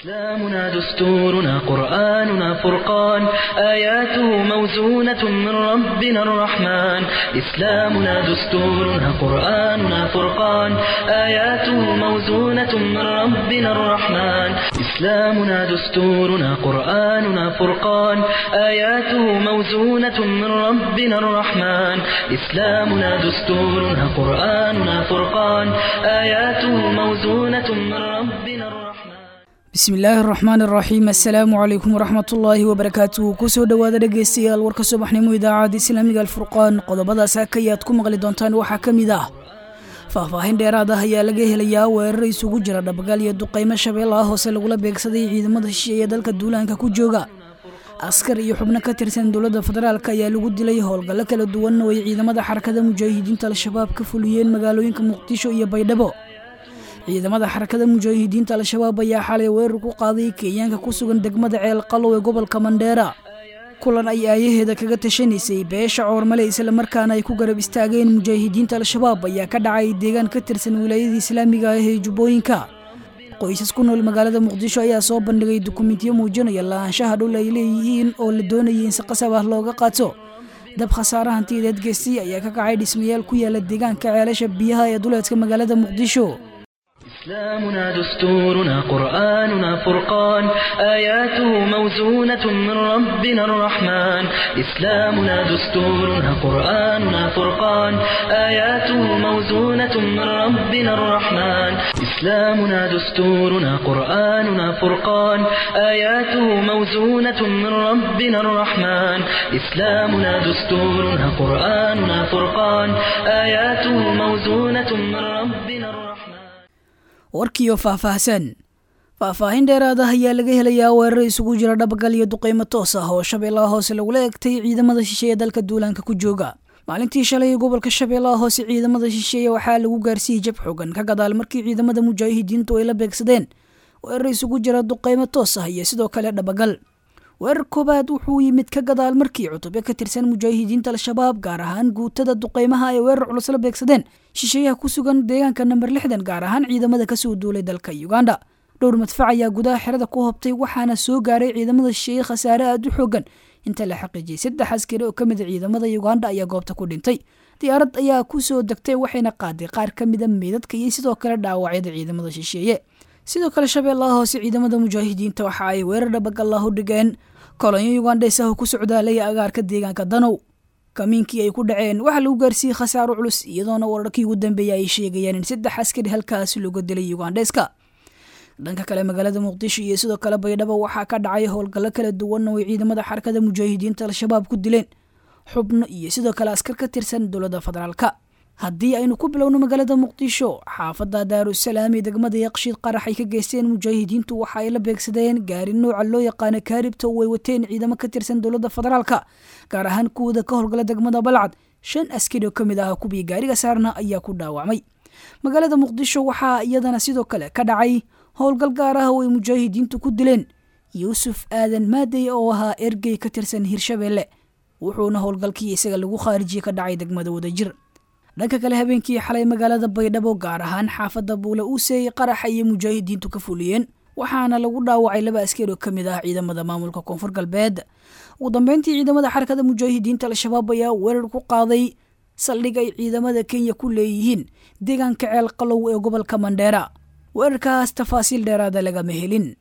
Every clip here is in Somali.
إسلامنا دستورنا قرآننا فرقان آياته موزونة من ربنا الرحمن إسلامنا دستورنا قرآننا فرقان آياته موزونة من ربنا الرحمن إسلامنا دستورنا قرآننا فرقان آياته موزونة من ربنا الرحمن إسلامنا دستورنا قرآننا فرقان آياته موزونة من ربنا الرحمن bismi illaahi araxmaan araxiim assalaamu calaykum waraxmatullaahi wabarakaatuhu kusoo dhowaada dhegeystayaal warka subaxnimo idaacadda islaamiga alfurqaan qodobadaas hakayaad ku maqli doontaan waxaa ka mid ah faahfaahin dheeraad ah ayaa laga helayaa weerar isugu jira dhabagaal iyo duqaymo shabeellaha hoose lagula beegsaday ciidamada shisheeye dalka duulaanka ku jooga askar iyo xubno ka tirsan dowladda federaalk ayaa lagu dilay howlgallo kala duwan oo ay ciidamada xarakada mujaahidiinta al-shabaab ka fuliyeen magaalooyinka muqdisho iyo baydhabo ciidamada xarakada mujaahidiinta al-shabaab ayaa xalay weerar ku qaaday kenyaanka ku sugan degmada ceel qalow ee gobolka mandheera kulan ay aayaheeda kaga tashanaysay beesha coormale islamarkaana ay ku garab istaageen mujaahidiinta al-shabaab ayaa ka dhacay deegaan ka tirsan wilaayada islaamiga ah ee jubbooyinka qoysas ku nool magaalada muqdisho ayaa soo bandhigay dukumentiyo muujinaya lahaanshaha dhul ay leeyihiin oo la doonayay in si qasab ah looga qaato dab khasaare hantiyadeed geystay ayaa ka kacay dhismayaal ku yaala deegaanka ceelasha biyaha ee duleedka magaalada muqdisho إسلامنا دستورنا قرآننا فرقان آياته موزونة من ربنا الرحمن إسلامنا دستورنا قرآننا فرقان آياته موزونة من ربنا الرحمن إسلامنا دستورنا قرآننا فرقان آياته موزونة من ربنا الرحمن إسلامنا دستورنا قرآننا فرقان آياته موزونة من ربنا الرحمن warkiioo faahfaahsan faahfaahin dheeraad ah ayaa laga helayaa weerar isugu jira dhabagal iyo duqaymo toos ah oo shabeellaha hoose lagula egtay ciidamada shisheeye dalka duulaanka ku jooga maalintii shalay gobolka shabeellaha hoose ciidamada shisheeye waxaa lagu gaarsiiyey jab xogan ka gadaal markii ciidamada mujaahidiintu ay la beegsadeen weerar isugu jira duqaymo toos ah iyo sidoo kale dhabagal weerar koobaad wuxuu yimid ka gadaal markii cutubyo ka tirsan mujaahidiinta al-shabaab gaar ahaan guutada duqaymaha ay weerar culus la beegsadeen shisheeyaha ku sugan deegaanka namber lixdan gaar ahaan ciidamada kasoo duulay dalka uganda dhowr madfac ayaa gudaha xerada ku hobtay waxaana soo gaaray ciidamada shisheeye khasaare aada u xoogan inta la xaqiijiyey saddex askari oo kamid a ciidamada uganda ayaa goobta ku dhintay diyaarad ayaa kusoo degtay waxayna qaaday qaar ka mida meydadka iyo sidoo kale dhaawacyada ciidamada shisheeye sidoo kale shabeellaha hoose ciidamada mujaahidiinta waxa ay weerar dhabagallah u dhigeen kolonyo ugandhes ah oo ku socdaalaya agaarka deegaanka danow kamiinkii ay ku dhaceen waxaa lagu gaarsiiyey khasaaro culus iyadoona wararkii ugu dambeeyay ay sheegayaan in saddex askari halkaas looga dilay ugandheska dhanka kale magaalada muqdisho iyo sidoo kale baydhabo waxaa ka dhacay howlgallo kala duwan oo ay ciidamada xarakada mujaahidiinta al-shabaab ku dileen xubno iyo sidoo kale askar ka tirsan dowladda federaalka haddii aynu ku bilowno magaalada muqdisho xaafadda daarusalaam ee degmada yaqshiid qarax ay ka geysteen mujaahidiintu waxa ay la beegsadeen gaari nooca loo yaqaano kaaribta oo ay wateen ciidamo ka tirsan dowladda federaalka gaar ahaan kuwada ka howlgala degmada balcad shan askari oo ka mid ah kuwii gaariga saarna ayaa ku dhaawacmay magaalada muqdisho waxaa iyadana sidoo kale ka dhacay howlgal gaar ah oo ay mujaahidiintu ku dileen yuusuf aadan maadey oo ahaa ergey ka tirsan hirshabeelle wuxuuna howlgalkii isaga lagu khaarijiyey ka dhacay degmada wadajir dhanka kale habeenkii xalay magaalada baydhabo gaar ahaan xaafadda buule uusey qarax ayay mujaahidiintu ka fuliyeen waxaana lagu dhaawacay laba askari oo ka mid ah ciidamada maamulka koonfur galbeed ugu dambeyntii ciidamada xarakada mujaahidiinta al-shabaab ayaa weerar ku qaaday saldhig ay ciidamada kenya ku leeyihiin deegaanka ceel qalow ee gobolka mandheera weerarkaas tafaasiil dheeraada lagama helin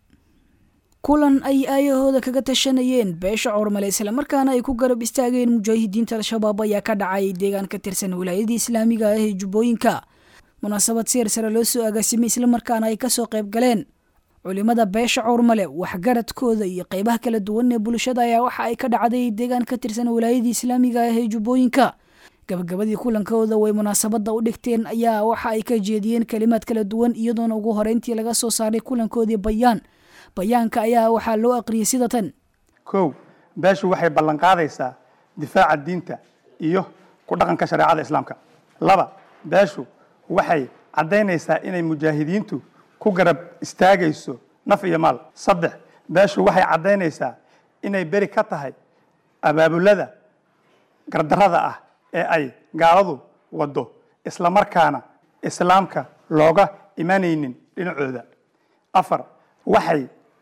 kulan ay aayahooda kaga tashanayeen beesha coormale islamarkaana ay ku garab istaageen mujaahidiinta al-shabaab ayaa ka dhacay deegaan ka tirsan wilaayadii islaamiga ah ee jubbooyinka munaasabad seer sare loo soo agaasimay islamarkaana ay kasoo qayb galeen culimada beesha coormale waxgaradkooda iyo qeybaha kala duwan ee bulshada ayaa waxa ay ka dhacday deegaan ka tirsan wilaayadii islaamiga ah ee jubbooyinka gabagabadii kulankooda way munaasabada u dhigteen ayaa waxa ay ka jeediyeen kalimaad kala duwan iyadoona ugu horeyntii laga soo saaray kulankoodii bayaan bayaanka ayaa waxaa loo aqriyay sida tan kow beeshu waxay ballan qaadaysaa difaaca diinta iyo ku dhaqanka shareecada islaamka laba beeshu waxay caddaynaysaa inay mujaahidiintu ku garab istaagayso naf iyo maal saddex beeshu waxay caddaynaysaa inay beri ka tahay abaabulada gardarrada ah ee ay gaaladu waddo isla markaana islaamka looga imanaynin dhinacooda afar waxay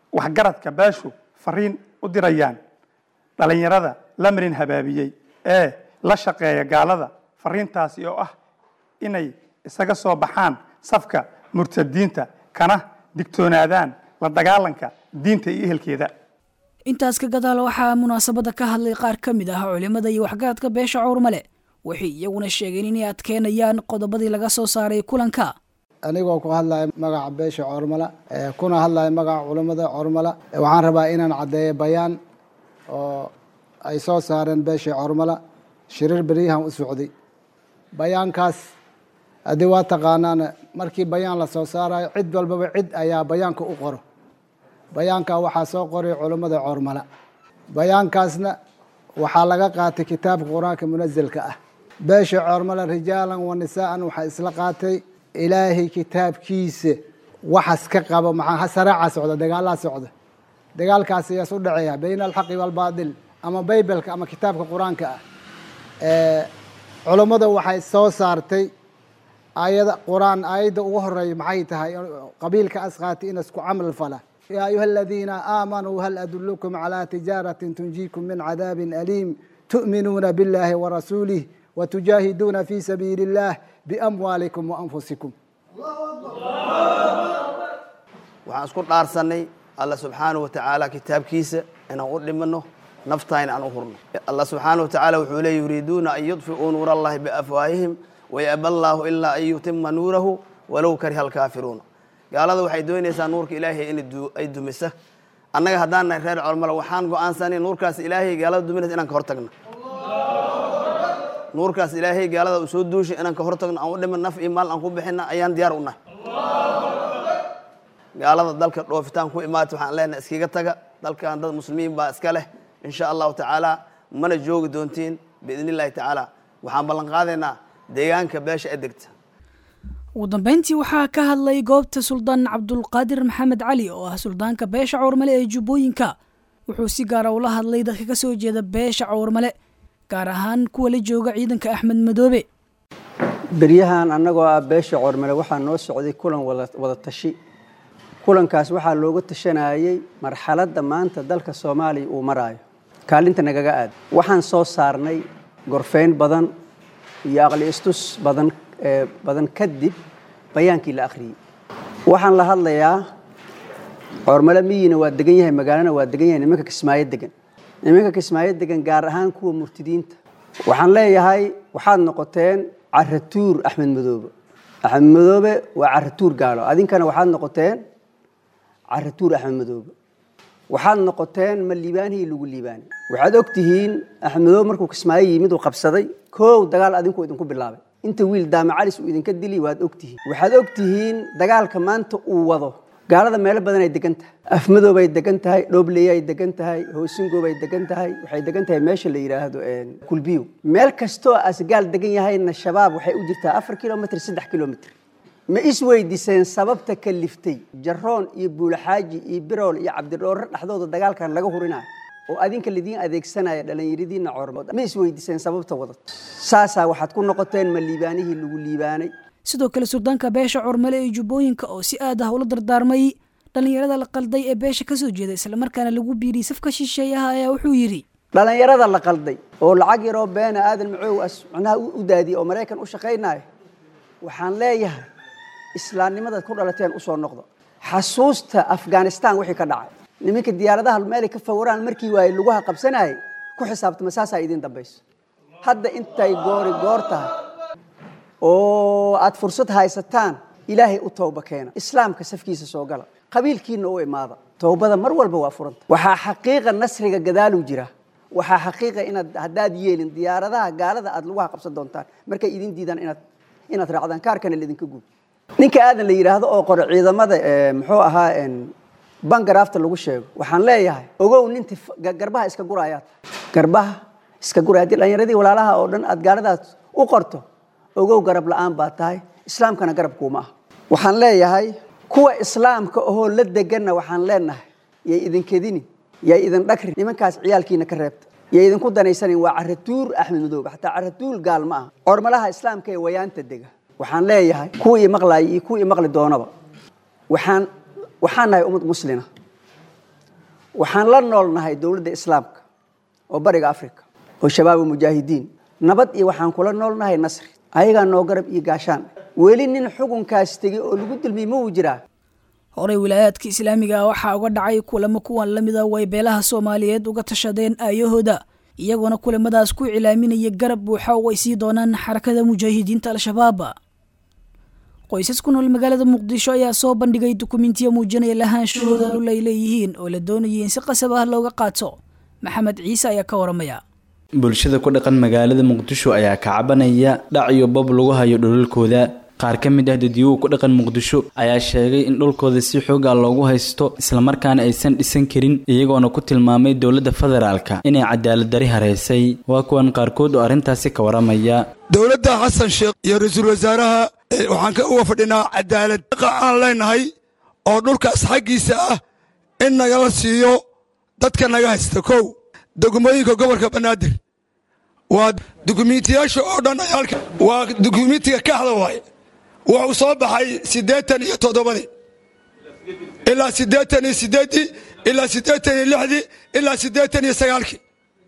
waxgaradka beeshu fariin u dirayaan dhalinyarada la marin habaabiyey ee la shaqeeya gaalada fariintaasi oo ah inay isaga soo baxaan safka murtadiinta kana digtoonaadaan la dagaalanka diinta iyo ehelkeeda intaas ka gadaal waxaa munaasabadda ka hadlay qaar ka mid ah culimmada iyo waxgaradka beesha cawrmale waxay iyaguna sheegeen inay adkeynayaan qodobadii laga soo saaray kulanka anigoo ku hadlaya magaca beesha cormala kuna hadlaya magaca culammada cormala waxaan rabaa inaan caddeeyo bayaan oo ay soo saareen beesha cormala shirir beryahan u socday bayaankaas haddii waa taqaanaan markii bayaan la soo saarayo cid walbaba cid ayaa bayaanka u qoro bayaanka waxaa soo qoray culammada cormala bayaankaasna waxaa laga qaatay kitaabka qur-aanka munazelka ah beesha cormala rijaalan wa nisaa'an waxaa isla qaatay ilaahay kitaabkiisa waxas ka qabo maxaa hasaraaca socda dagaalaa socda dagaalkaas ayaas u dhaceeya bayna alxaqi waalbaatil ama baybalka ama kitaabka qur-aanka ah culammada waxay soo saartay aayada qur-aan aayadda ugu horeeya maxay tahay qabiilka asqaati in isku camal fala yaa ayuha aladiina aamanuu hal adulukum calaa tijaaratin tunjiikum min cadaabin aliim tu'minuuna biاllahi warasuulih watujaahiduuna fi sabiili اllah biamwaalikum waanfusikum waxaan isku dhaarsanay alla subxaanahu watacaala kitaabkiisa inaan u dhimano naftayna aan u hurno alla subxaanahu watacaala wuxuu leey yuriiduuna an yudfi'uu nuur allahi biafwaahihim wayaba allaahu ilaa an yutima nuurahu walow kariha alkaafiruuna gaalada waxay doonaysaa nuurka ilaahay in ay dumisa annaga haddaan nahay reer colmala waxaan go-aansanay nuurkaas ilaahay gaalada duminaysa inaan ka hortagno nuurkaas ilaahay gaalada uu soo duushay inaan ka hortagno aan u dhiman naf iyo maal aan ku bixina ayaan diyaar u nahay gaalada dalka dhoofitaan ku imaata waxaan leenahay iskaga taga dalkan dad muslimiin baa iska leh insha allahu tacaala mana joogi doontiin biidn illahi tacaala waxaan ballan qaadaynaa deegaanka beesha ee degta ugu dambeyntii waxaa ka hadlay goobta suldaan cabdulqaadir maxamed cali oo ah suldaanka beesha cawrmale ee jubbooyinka wuxuu si gaara ula hadlay dadka ka soo jeeda beesha cawrmale gaar ahaan kuwa la jooga ciidanka axmed madoobe beryahan annagoo ah beesha cawrmale waxaa noo socday kulan wada tashi kulankaas waxaa looga tashanayey marxaladda maanta dalka soomaaliya uu maraayo kaalinta nagaga aad waxaan soo saarnay gorfayn badan iyo aqli istus badan badan kadib bayaankii la akhriyey waxaan la hadlayaa coormale miyina waa degan yahay magaalana waa degan yahay nimanka kismaayo degan nimanka kismaayo degan gaar ahaan kuwa murtidiinta waxaan leeyahay waxaad noqoteen caratuur axmed madoobe axmed madoobe waa caratuur gaalo adinkana waxaad noqoteen caratuur axmed madoobe waxaad noqoteen ma liibaanihii lagu liibaanay waxaad og tihiin axmed madoobe markuu kismaayo yimid uu qabsaday koow dagaal adinku idinku bilaabay inta wiil daamacalis uu idinka dili waad og tihiin waxaad og tihiin dagaalka maanta uu wado gaalada meelo badan ay degan tahay afmadoobay degan tahay dhoobleyay degan tahay hoosingoobay degan tahay waxay degan tahay meesha la yidhaahdo kulbiyo meel kastoo asgaal degan yahayna shabaab waxay u jirtaa afar kilomitr saddex kilomitr ma isweydiiseen sababta kaliftay jaroon iyo buulaxaaji iyo birool iyo cabdidhoorre dhexdooda dagaalkan laga hurinayo oo adinka lidiin adeegsanaya dhallinyaradiina coormood ma isweydiiseen sababta wadad saasaa waxaad ku noqoteen ma liibaanihii lagu liibaanay sidoo kale suldaanka beesha cormale ee jubbooyinka oo si aad ah ula dardaarmay dhallinyarada la qalday ee beesha ka soo jeeda islamarkaana lagu biiriyey safka shisheeyaha ayaa wuxuu yidhi dhallinyarada la qalday oo lacag yaroo beena aadan macoow as macnaha u daadiyey oo maraykan u shaqaynaya waxaan leeyahay islaamnimadaad ku dhalateen usoo noqdo xasuusta afghanistan wixii ka dhacay niminka diyaaradaha meelay ka fawraan markii waaye lugaha qabsanayay ku xisaabtama saasaa idiin dambayso hadda intay goori goor tahay oo aad fursad haysataan ilaahay u tooba keena islaamka safkiisa soo gala qabiilkiina u imaada toobada mar walba waa furanta waxaa xaqiiqa nasriga gadaaluu jira waxaa xaqiiqa inaad haddaad yeelin diyaaradaha gaalada aad lugaha qabsan doontaan markay idin diidaan inaad inaad raacdaan kaarkana laidinka guub ninka aadan la yidhaahdo oo qoro ciidamada muxuu ahaa bangaraafta lagu sheego waxaan leeyahay ogow ninti garbaha iska guraayaad garbaha iska guraya haddii dhallinyaradii walaalaha oo dhan aad gaaladaas u qorto ogow garab la-aan baa tahay islaamkana garab kuuma ah waxaan leeyahay kuwa islaamka ahoo la deganna waxaan leenahay yay idinkedini yay idin dhagri nimankaas ciyaalkiina ka reebta yay idinku danaysanin waa caratuur axmed madoobe xataa caratuur gaal ma aha cormalaha islaamka ee wayaanta dega waxaan leeyahay kuwii maqlaayay iyo kuwii maqli doonaba waxaan waxaan nahay ummad muslina waxaan la noolnahay dowladda islaamka oo bariga africa oo shabaab mujaahidiin nabad iyo waxaan kula noolnahay nasri ayagaa noo garab iyo gaashaan weli nin xukunkaas tegey oo lagu dulmiyey ma uu jiraa horey wilaayaadka islaamiga ah waxaa uga dhacay kulamo kuwan la mida way beelaha soomaaliyeed uga tashadeen aayahooda iyagoona kulamadaas ku cilaaminaya garab buuxa oo ay sii doonaan xarakada mujaahidiinta al-shabaab qoysas ku nool magaalada muqdisho ayaa soo bandhigay dukumentiya muujinaya lahaanshahooda dhul ay leeyihiin oo la doonayay in si qasab ah looga qaato maxamed ciise ayaa ka waramaya bulshada ku dhaqan magaalada muqdisho ayaa ka cabanaya dhac iyo bob lagu hayo dhulalkooda qaar ka mid ah dadiyuhu ku dhaqan muqdisho ayaa sheegay in dhulkooda si xoogaa loogu haysto islamarkaana aysan dhisan karin iyagoona ku tilmaamay dowladda federaalka inay cadaalad dari hareysay waa kuwan qaarkood oo arrintaasi ka waramaya dowladda xasan sheekh iyo ra-iisul wasaaraha waxaan ka uga fadhinaa cadaalad aan leenahay oo dhulkaas xaggiisa ah in nagala siiyo dadka naga haysta kow degmooyinka gobolka banaadir waa dukumiintiyaasha oo dhan waa dukumiintiga kaxda waaye wuxuu soo baxay siddeetan iyo toddobadii ilaa siddeetan iyo siddeeddii ilaa siddeetan iyo lixdii ilaa siddeetan iyo sagaalkii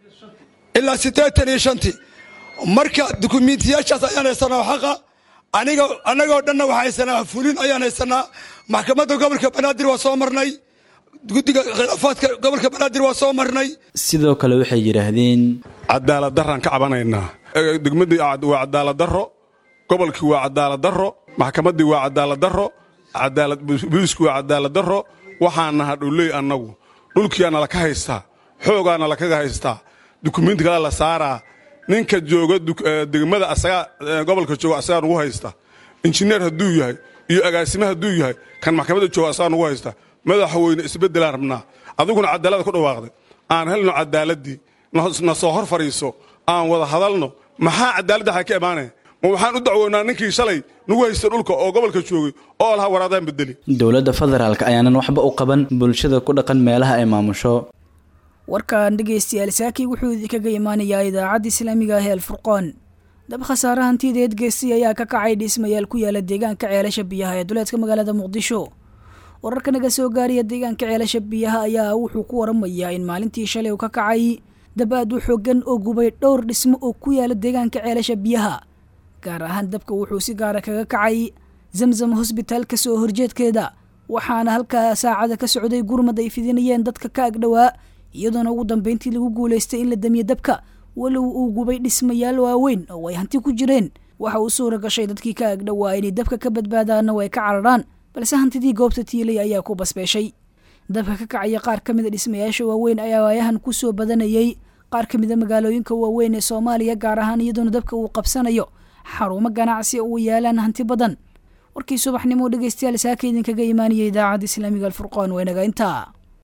ilaa siddeetan iyo shantii marka dukumiintiyaashaas ayaan haysanaa xaqa aniga annagoo dhanna waxaa haysanaa fulin ayaan haysanaa maxkamadda gobolka banaadir waa soo marnay guddiga khilaafaadka gobolka banaadir waa soo marnay sidoo kale waxay yidhaahdeen cadaalad daraan ka cabanaynaa degmadii waa cadaalad darro gobolkii waa cadaalad darro maxkamaddii waa cadaalad darro booliisku waa cadaalad darro waxaan naha dhuley annagu dhulkiyaana laka haystaa xoogaana lakaga haystaa dukumiinti kale la saaraa ninka jooga degmada asagaa gobolka jooga asagaa nugu haysta injineer hadduu yahay iyo agaasime hadduu yahay kan maxkamadda jooga asagaa nugu haysta madaxweyne isbeddelaan rabnaa adiguna cadaalada ku dhawaaqday aan helno cadaaladii na soo hor fadhiiso aan wada hadalno maxaa cadaaladda xaa ka imaanaya ma waxaan u dacwoonaa ninkii shalay nagu haysta dhulka oo gobolka joogay oo lahaa waraadaan bedeli dowladda federaalka ayaanan waxba u qaban bulshada ku dhaqan meelaha ay maamusho warkan dhegaystayaal saaki wuxuu idinkaga imaanayaa idaacadda islaamiga ah ee alfurqoon dab khasaare hantideed geestay ayaa ka kacay dhismayaal ku yaala deegaanka ceelasha biyaha ee duleedka magaalada muqdisho wararka naga soo gaaraya deegaanka ceelasha biyaha ayaa wuxuu ku waramayaa in maalintii shalay uu ka kacay dab aad u xoogan oo gubay dhowr dhismo oo ku yaala deegaanka ceelasha biyaha gaar ahaan dabka wuxuu si gaara kaga kacay zamzam hosbitaalka soo horjeedkeeda waxaana halkaa saacada ka socday gurmad ay fidinayeen dadka ka agdhowaa iyadoona ugu dambeyntii lagu guulaystay in la damiyo dabka walow uu gubay dhismayaal waaweyn oo ay hanti ku jireen waxa uu suura gashay dadkii ka agdhowaa inay dabka ka badbaadaanna way ka cararaan balse hantidii goobta tiilay ayaa ku basbeeshay dabka ka kacaya qaar ka mida dhismayaasha waaweyn ayaa waayahan ku soo badanayay qaar ka mida magaalooyinka waaweyn ee soomaaliya gaar ahaan iyadoona dabka uu qabsanayo xarumo ganacsi oo yaalaan hanti badan warkii subaxnimo dhegeystayaal saaka idinkaga imaanaya idaacadda islaamiga alfurqaan waa inaga intaa